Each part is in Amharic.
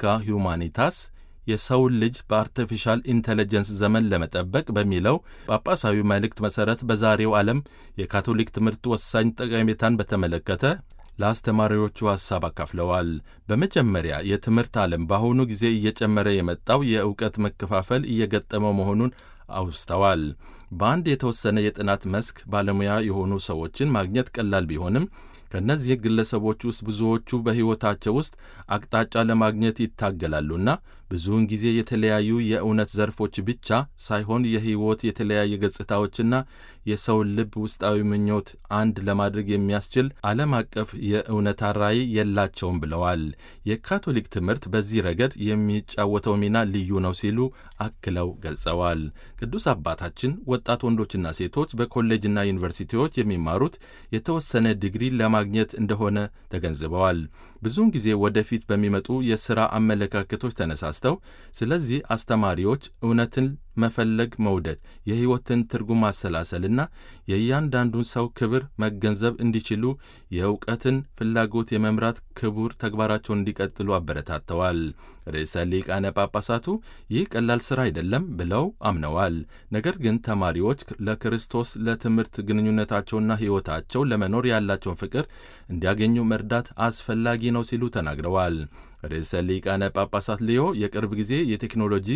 ሁማኒታስ የሰውን ልጅ በአርቲፊሻል ኢንቴሊጀንስ ዘመን ለመጠበቅ በሚለው ጳጳሳዊ መልእክት መሠረት በዛሬው ዓለም የካቶሊክ ትምህርት ወሳኝ ጠቀሜታን በተመለከተ ለአስተማሪዎቹ ሐሳብ አካፍለዋል። በመጀመሪያ የትምህርት ዓለም በአሁኑ ጊዜ እየጨመረ የመጣው የእውቀት መከፋፈል እየገጠመው መሆኑን አውስተዋል። በአንድ የተወሰነ የጥናት መስክ ባለሙያ የሆኑ ሰዎችን ማግኘት ቀላል ቢሆንም ከእነዚህ ግለሰቦች ውስጥ ብዙዎቹ በሕይወታቸው ውስጥ አቅጣጫ ለማግኘት ይታገላሉና ብዙውን ጊዜ የተለያዩ የእውነት ዘርፎች ብቻ ሳይሆን የሕይወት የተለያየ ገጽታዎችና የሰውን ልብ ውስጣዊ ምኞት አንድ ለማድረግ የሚያስችል ዓለም አቀፍ የእውነታ ራዕይ የላቸውም ብለዋል። የካቶሊክ ትምህርት በዚህ ረገድ የሚጫወተው ሚና ልዩ ነው ሲሉ አክለው ገልጸዋል። ቅዱስ አባታችን ወጣት ወንዶችና ሴቶች በኮሌጅና ዩኒቨርሲቲዎች የሚማሩት የተወሰነ ዲግሪ ለማግኘት እንደሆነ ተገንዝበዋል። ብዙውን ጊዜ ወደፊት በሚመጡ የሥራ አመለካከቶች ተነሳስተው ስለዚህ አስተማሪዎች እውነትን መፈለግ መውደድ፣ የሕይወትን ትርጉም ማሰላሰልና የእያንዳንዱን ሰው ክብር መገንዘብ እንዲችሉ የእውቀትን ፍላጎት የመምራት ክቡር ተግባራቸውን እንዲቀጥሉ አበረታተዋል። ርዕሰ ሊቃነ ጳጳሳቱ ይህ ቀላል ሥራ አይደለም ብለው አምነዋል። ነገር ግን ተማሪዎች ለክርስቶስ ለትምህርት ግንኙነታቸውና ሕይወታቸው ለመኖር ያላቸውን ፍቅር እንዲያገኙ መርዳት አስፈላጊ ነው ሲሉ ተናግረዋል። ርዕሰ ሊቃነ ጳጳሳት ሊዮ የቅርብ ጊዜ የቴክኖሎጂ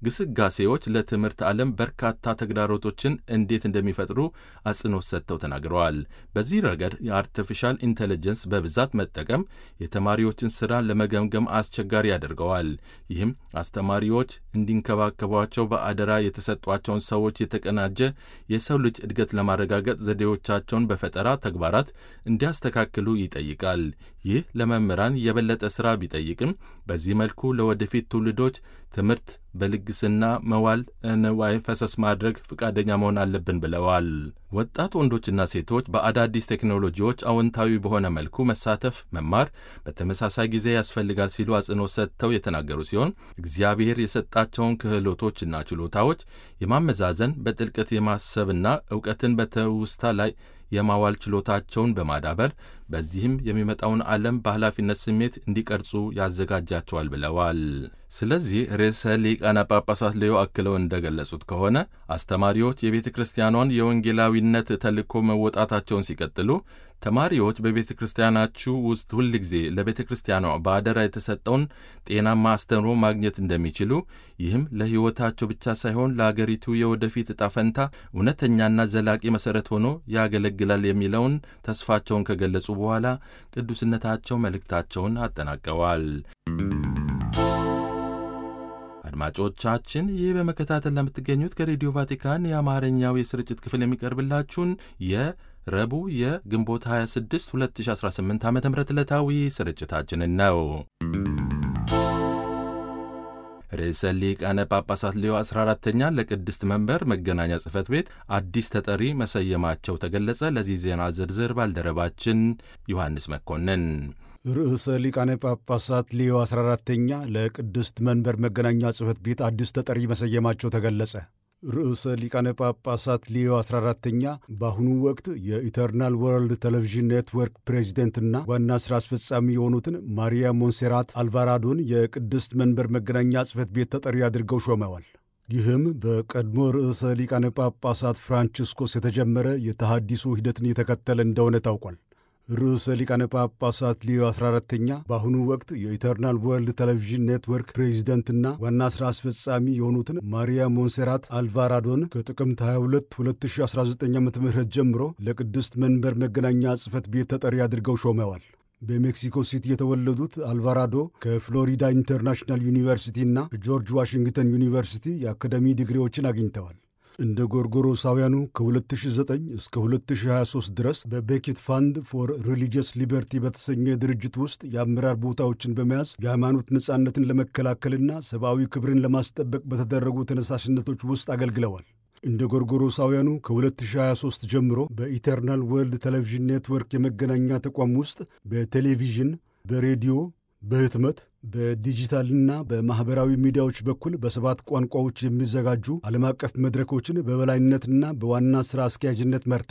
ግስጋሴዎች ለትምህርት ዓለም በርካታ ተግዳሮቶችን እንዴት እንደሚፈጥሩ አጽንኦት ሰጥተው ተናግረዋል። በዚህ ረገድ የአርቲፊሻል ኢንቴሊጀንስ በብዛት መጠቀም የተማሪዎችን ሥራ ለመገምገም አስቸጋሪ ያደርገዋል። ይህም አስተማሪዎች እንዲንከባከቧቸው በአደራ የተሰጧቸውን ሰዎች የተቀናጀ የሰው ልጅ እድገት ለማረጋገጥ ዘዴዎቻቸውን በፈጠራ ተግባራት እንዲያስተካክሉ ይጠይቃል። ይህ ለመምህራን የበለጠ ሥራ ቢጠይቅም በዚህ መልኩ ለወደፊት ትውልዶች ትምህርት በልግስና መዋል ንዋይ ፈሰስ ማድረግ ፈቃደኛ መሆን አለብን ብለዋል። ወጣት ወንዶችና ሴቶች በአዳዲስ ቴክኖሎጂዎች አዎንታዊ በሆነ መልኩ መሳተፍ፣ መማር በተመሳሳይ ጊዜ ያስፈልጋል ሲሉ አጽንኦት ሰጥተው የተናገሩ ሲሆን እግዚአብሔር የሰጣቸውን ክህሎቶችና ችሎታዎች የማመዛዘን በጥልቀት የማሰብና እውቀትን በትውስታ ላይ የማዋል ችሎታቸውን በማዳበር በዚህም የሚመጣውን ዓለም በኃላፊነት ስሜት እንዲቀርጹ ያዘጋጃቸዋል ብለዋል። ስለዚህ ርዕሰ ሊቃነ ጳጳሳት ሌዮ አክለው እንደገለጹት ከሆነ አስተማሪዎች የቤተ ክርስቲያኗን የወንጌላዊነት ተልእኮ መወጣታቸውን ሲቀጥሉ ተማሪዎች በቤተ ክርስቲያናችሁ ውስጥ ሁል ጊዜ ለቤተ ክርስቲያኗ በአደራ የተሰጠውን ጤናማ አስተምሮ ማግኘት እንደሚችሉ ይህም ለሕይወታቸው ብቻ ሳይሆን ለአገሪቱ የወደፊት ዕጣ ፈንታ እውነተኛና ዘላቂ መሠረት ሆኖ ያገለግላል የሚለውን ተስፋቸውን ከገለጹ በኋላ ቅዱስነታቸው መልእክታቸውን አጠናቀዋል። አድማጮቻችን ይህ በመከታተል ለምትገኙት ከሬዲዮ ቫቲካን የአማርኛው የስርጭት ክፍል የሚቀርብላችሁን የረቡዕ የግንቦት 26 2018 ዓ ም ዕለታዊ ስርጭታችንን ነው። ርዕሰ ሊቃነ ጳጳሳት ሌዮ 14ተኛ ለቅድስት መንበር መገናኛ ጽሕፈት ቤት አዲስ ተጠሪ መሰየማቸው ተገለጸ። ለዚህ ዜና ዝርዝር ባልደረባችን ዮሐንስ መኮንን ርዕሰ ሊቃነ ጳጳሳት ሊዮ 14ተኛ ለቅድስት መንበር መገናኛ ጽሕፈት ቤት አዲስ ተጠሪ መሰየማቸው ተገለጸ። ርዕሰ ሊቃነ ጳጳሳት ሊዮ 14ተኛ በአሁኑ ወቅት የኢተርናል ወርልድ ቴሌቪዥን ኔትወርክ ፕሬዚደንትና ዋና ሥራ አስፈጻሚ የሆኑትን ማሪያ ሞንሴራት አልቫራዶን የቅድስት መንበር መገናኛ ጽሕፈት ቤት ተጠሪ አድርገው ሾመዋል። ይህም በቀድሞ ርዕሰ ሊቃነ ጳጳሳት ፍራንቺስኮስ የተጀመረ የተሃዲሶ ሂደትን የተከተለ እንደሆነ ታውቋል። ርዕሰ ሊቃነ ጳጳሳት ሊዮ 14ተኛ በአሁኑ ወቅት የኢተርናል ወርልድ ቴሌቪዥን ኔትወርክ ፕሬዚደንትና ዋና ሥራ አስፈጻሚ የሆኑትን ማሪያ ሞንሴራት አልቫራዶን ከጥቅምት 22 2019 ዓ ም ጀምሮ ለቅድስት መንበር መገናኛ ጽሕፈት ቤት ተጠሪ አድርገው ሾመዋል። በሜክሲኮ ሲቲ የተወለዱት አልቫራዶ ከፍሎሪዳ ኢንተርናሽናል ዩኒቨርሲቲና ከጆርጅ ዋሽንግተን ዩኒቨርሲቲ የአካደሚ ዲግሪዎችን አግኝተዋል። እንደ ጎርጎሮሳውያኑ ከ2009 እስከ 2023 ድረስ በቤኪት ፋንድ ፎር ሪሊጂየስ ሊበርቲ በተሰኘ ድርጅት ውስጥ የአመራር ቦታዎችን በመያዝ የሃይማኖት ነጻነትን ለመከላከልና ሰብአዊ ክብርን ለማስጠበቅ በተደረጉ ተነሳሽነቶች ውስጥ አገልግለዋል። እንደ ጎርጎሮሳውያኑ ከ2023 ጀምሮ በኢተርናል ወርልድ ቴሌቪዥን ኔትወርክ የመገናኛ ተቋም ውስጥ በቴሌቪዥን፣ በሬዲዮ በህትመት በዲጂታልና በማኅበራዊ ሚዲያዎች በኩል በሰባት ቋንቋዎች የሚዘጋጁ ዓለም አቀፍ መድረኮችን በበላይነትና በዋና ሥራ አስኪያጅነት መርተዋል።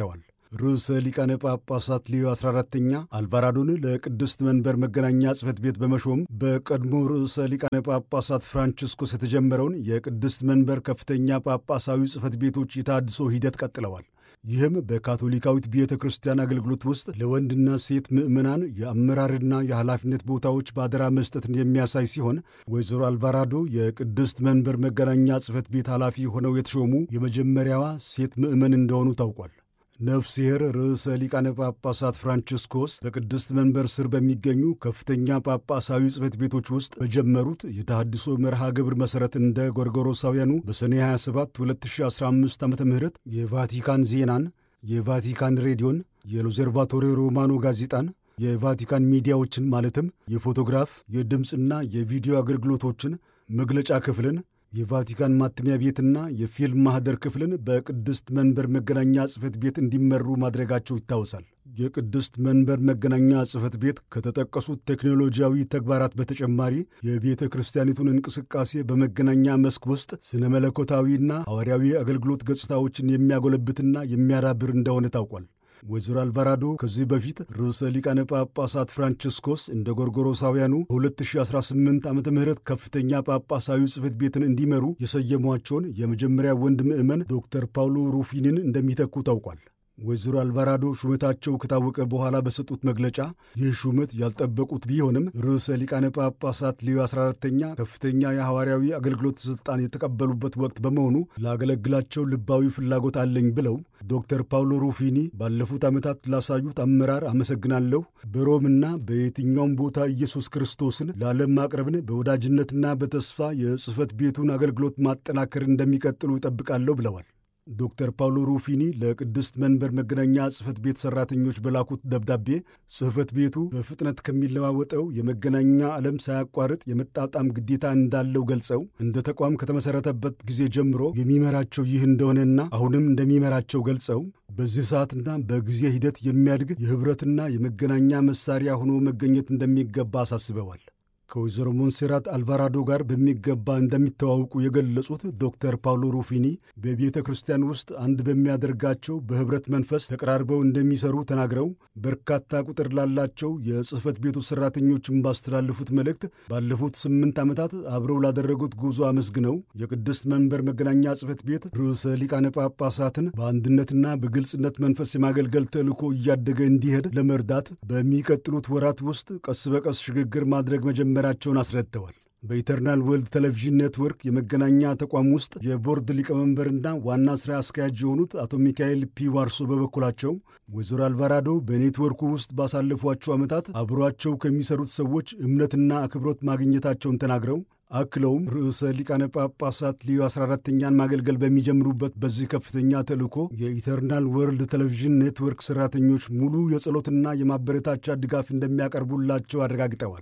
ርዕሰ ሊቃነ ጳጳሳት ሌዮ 14ተኛ አልቫራዶን ለቅድስት መንበር መገናኛ ጽሕፈት ቤት በመሾም በቀድሞ ርዕሰ ሊቃነ ጳጳሳት ፍራንቺስኮስ የተጀመረውን የቅድስት መንበር ከፍተኛ ጳጳሳዊ ጽሕፈት ቤቶች የታድሶ ሂደት ቀጥለዋል። ይህም በካቶሊካዊት ቤተ ክርስቲያን አገልግሎት ውስጥ ለወንድና ሴት ምዕመናን የአመራርና የኃላፊነት ቦታዎች በአደራ መስጠትን የሚያሳይ ሲሆን ወይዘሮ አልቫራዶ የቅድስት መንበር መገናኛ ጽሕፈት ቤት ኃላፊ ሆነው የተሾሙ የመጀመሪያዋ ሴት ምዕመን እንደሆኑ ታውቋል። ነፍስሔር ርዕሰ ሊቃነ ጳጳሳት ፍራንቺስኮስ በቅድስት መንበር ስር በሚገኙ ከፍተኛ ጳጳሳዊ ጽሕፈት ቤቶች ውስጥ በጀመሩት የተሃድሶ መርሃ ግብር መሠረት እንደ ጎርጎሮሳውያኑ በሰኔ 27 2015 ዓ ም የቫቲካን ዜናን፣ የቫቲካን ሬዲዮን፣ የሎዘርቫቶሪ ሮማኖ ጋዜጣን፣ የቫቲካን ሚዲያዎችን ማለትም የፎቶግራፍ የድምፅና የቪዲዮ አገልግሎቶችን መግለጫ ክፍልን የቫቲካን ማተሚያ ቤትና የፊልም ማኅደር ክፍልን በቅድስት መንበር መገናኛ ጽሕፈት ቤት እንዲመሩ ማድረጋቸው ይታወሳል። የቅድስት መንበር መገናኛ ጽሕፈት ቤት ከተጠቀሱት ቴክኖሎጂያዊ ተግባራት በተጨማሪ የቤተ ክርስቲያኒቱን እንቅስቃሴ በመገናኛ መስክ ውስጥ ስነ መለኮታዊና ሐዋርያዊ አገልግሎት ገጽታዎችን የሚያጎለብትና የሚያዳብር እንደሆነ ታውቋል። ወይዘሮ አልቫራዶ ከዚህ በፊት ርዕሰ ሊቃነ ጳጳሳት ፍራንቺስኮስ እንደ ጎርጎሮሳውያኑ በ2018 ዓ ም ከፍተኛ ጳጳሳዊ ጽሕፈት ቤትን እንዲመሩ የሰየሟቸውን የመጀመሪያ ወንድ ምዕመን ዶክተር ፓውሎ ሩፊንን እንደሚተኩ ታውቋል። ወይዘሮ አልቫራዶ ሹመታቸው ከታወቀ በኋላ በሰጡት መግለጫ ይህ ሹመት ያልጠበቁት ቢሆንም ርዕሰ ሊቃነ ጳጳሳት ሌዮ 14ተኛ ከፍተኛ የሐዋርያዊ አገልግሎት ሥልጣን የተቀበሉበት ወቅት በመሆኑ ላገለግላቸው ልባዊ ፍላጎት አለኝ ብለው ዶክተር ፓውሎ ሩፊኒ ባለፉት ዓመታት ላሳዩት አመራር አመሰግናለሁ። በሮምና በየትኛውም ቦታ ኢየሱስ ክርስቶስን ለዓለም ማቅረብን በወዳጅነትና በተስፋ የጽሕፈት ቤቱን አገልግሎት ማጠናከር እንደሚቀጥሉ ይጠብቃለሁ ብለዋል። ዶክተር ፓውሎ ሩፊኒ ለቅድስት መንበር መገናኛ ጽሕፈት ቤት ሠራተኞች በላኩት ደብዳቤ ጽሕፈት ቤቱ በፍጥነት ከሚለዋወጠው የመገናኛ ዓለም ሳያቋርጥ የመጣጣም ግዴታ እንዳለው ገልጸው እንደ ተቋም ከተመሠረተበት ጊዜ ጀምሮ የሚመራቸው ይህ እንደሆነና አሁንም እንደሚመራቸው ገልጸው በዚህ ሰዓትና በጊዜ ሂደት የሚያድግ የኅብረትና የመገናኛ መሣሪያ ሆኖ መገኘት እንደሚገባ አሳስበዋል። ከወይዘሮ ሞንሴራት አልቫራዶ ጋር በሚገባ እንደሚተዋውቁ የገለጹት ዶክተር ፓውሎ ሩፊኒ በቤተ ክርስቲያን ውስጥ አንድ በሚያደርጋቸው በኅብረት መንፈስ ተቀራርበው እንደሚሰሩ ተናግረው በርካታ ቁጥር ላላቸው የጽሕፈት ቤቱ ሠራተኞችን ባስተላለፉት መልእክት ባለፉት ስምንት ዓመታት አብረው ላደረጉት ጉዞ አመስግነው የቅድስት መንበር መገናኛ ጽሕፈት ቤት ርዕሰ ሊቃነ ጳጳሳትን በአንድነትና በግልጽነት መንፈስ የማገልገል ተልእኮ እያደገ እንዲሄድ ለመርዳት በሚቀጥሉት ወራት ውስጥ ቀስ በቀስ ሽግግር ማድረግ መጀመር መጀመራቸውን አስረድተዋል። በኢተርናል ወርልድ ቴሌቪዥን ኔትወርክ የመገናኛ ተቋም ውስጥ የቦርድ ሊቀመንበርና ዋና ሥራ አስኪያጅ የሆኑት አቶ ሚካኤል ፒ ዋርሶ በበኩላቸው ወይዘሮ አልቫራዶ በኔትወርኩ ውስጥ ባሳለፏቸው ዓመታት አብሯቸው ከሚሰሩት ሰዎች እምነትና አክብሮት ማግኘታቸውን ተናግረው አክለውም ርዕሰ ሊቃነ ጳጳሳት ሊዮ 14ተኛን ማገልገል በሚጀምሩበት በዚህ ከፍተኛ ተልእኮ የኢተርናል ወርልድ ቴሌቪዥን ኔትወርክ ሠራተኞች ሙሉ የጸሎትና የማበረታቻ ድጋፍ እንደሚያቀርቡላቸው አረጋግጠዋል።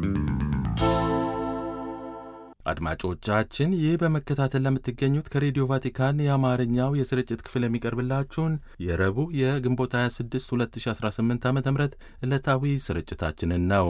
አድማጮቻችን ይህ በመከታተል ለምትገኙት ከሬዲዮ ቫቲካን የአማርኛው የስርጭት ክፍል የሚቀርብላችሁን የረቡዕ የግንቦት 26 2018 ዓ ም ዕለታዊ ስርጭታችንን ነው።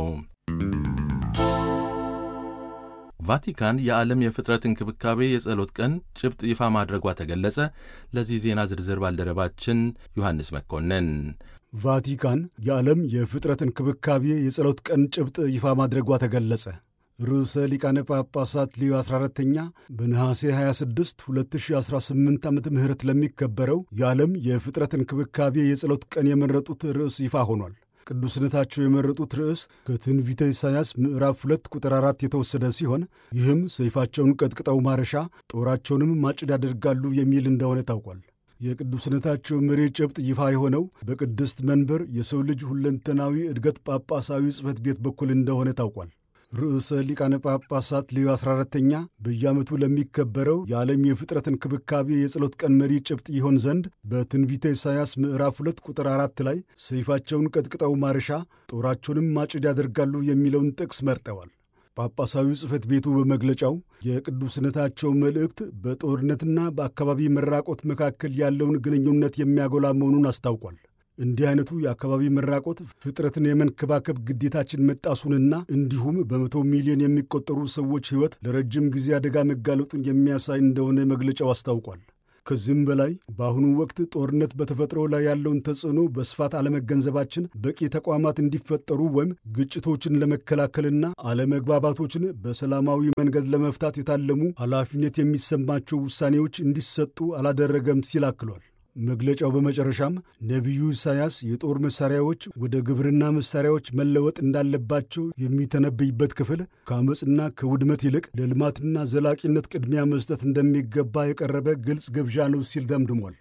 ቫቲካን የዓለም የፍጥረት እንክብካቤ የጸሎት ቀን ጭብጥ ይፋ ማድረጓ ተገለጸ። ለዚህ ዜና ዝርዝር ባልደረባችን ዮሐንስ መኮንን ቫቲካን የዓለም የፍጥረት እንክብካቤ የጸሎት ቀን ጭብጥ ይፋ ማድረጓ ተገለጸ። ርዕሰ ሊቃነ ጳጳሳት ሊዮ 14ተኛ በነሐሴ 26 2018 ዓ ም ለሚከበረው የዓለም የፍጥረት እንክብካቤ የጸሎት ቀን የመረጡት ርዕስ ይፋ ሆኗል። ቅዱስነታቸው የመረጡት ርዕስ ከትንቢተ ኢሳይያስ ምዕራፍ 2 ቁጥር 4 የተወሰደ ሲሆን ይህም ሰይፋቸውን ቀጥቅጠው ማረሻ ጦራቸውንም ማጭድ ያደርጋሉ የሚል እንደሆነ ታውቋል። የቅዱስነታቸው መሪ ጭብጥ ይፋ የሆነው በቅድስት መንበር የሰው ልጅ ሁለንተናዊ እድገት ጳጳሳዊ ጽሕፈት ቤት በኩል እንደሆነ ታውቋል። ርዕሰ ሊቃነ ጳጳሳት ሌዮ 14ተኛ በየዓመቱ ለሚከበረው የዓለም የፍጥረት እንክብካቤ የጸሎት ቀን መሪ ጭብጥ ይሆን ዘንድ በትንቢተ ኢሳይያስ ምዕራፍ 2 ቁጥር 4 ላይ ሰይፋቸውን ቀጥቅጠው ማረሻ ጦራቸውንም ማጭድ ያደርጋሉ የሚለውን ጥቅስ መርጠዋል። ጳጳሳዊ ጽሕፈት ቤቱ በመግለጫው የቅዱስነታቸው መልእክት በጦርነትና በአካባቢ መራቆት መካከል ያለውን ግንኙነት የሚያጎላ መሆኑን አስታውቋል። እንዲህ አይነቱ የአካባቢ መራቆት ፍጥረትን የመንከባከብ ግዴታችን መጣሱንና እንዲሁም በመቶ ሚሊዮን የሚቆጠሩ ሰዎች ሕይወት ለረጅም ጊዜ አደጋ መጋለጡን የሚያሳይ እንደሆነ መግለጫው አስታውቋል። ከዚህም በላይ በአሁኑ ወቅት ጦርነት በተፈጥሮ ላይ ያለውን ተጽዕኖ በስፋት አለመገንዘባችን በቂ ተቋማት እንዲፈጠሩ ወይም ግጭቶችን ለመከላከልና አለመግባባቶችን በሰላማዊ መንገድ ለመፍታት የታለሙ ኃላፊነት የሚሰማቸው ውሳኔዎች እንዲሰጡ አላደረገም ሲል አክሏል። መግለጫው በመጨረሻም ነቢዩ ኢሳያስ የጦር መሳሪያዎች ወደ ግብርና መሳሪያዎች መለወጥ እንዳለባቸው የሚተነብይበት ክፍል ከአመፅና ከውድመት ይልቅ ለልማትና ዘላቂነት ቅድሚያ መስጠት እንደሚገባ የቀረበ ግልጽ ግብዣ ነው ሲል ደምድሟል።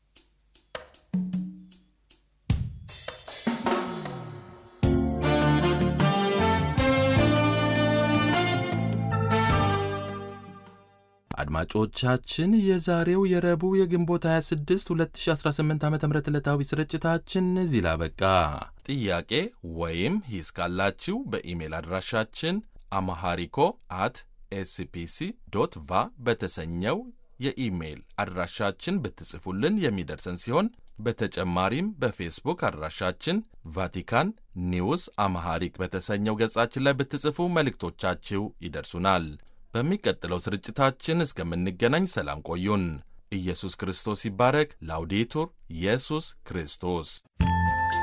አድማጮቻችን የዛሬው የረቡዕ የግንቦት 26 2018 ዓ ም ዕለታዊ ስርጭታችን እዚህ ላበቃ። ጥያቄ ወይም ሂስ ካላችሁ በኢሜል አድራሻችን አማሃሪኮ አት ኤስፒሲ ዶት ቫ በተሰኘው የኢሜይል አድራሻችን ብትጽፉልን የሚደርሰን ሲሆን በተጨማሪም በፌስቡክ አድራሻችን ቫቲካን ኒውስ አማሃሪክ በተሰኘው ገጻችን ላይ ብትጽፉ መልእክቶቻችሁ ይደርሱናል። በሚቀጥለው ስርጭታችን እስከምንገናኝ ሰላም ቆዩን። ኢየሱስ ክርስቶስ ይባረክ። ላውዴቱር ኢየሱስ ክርስቶስ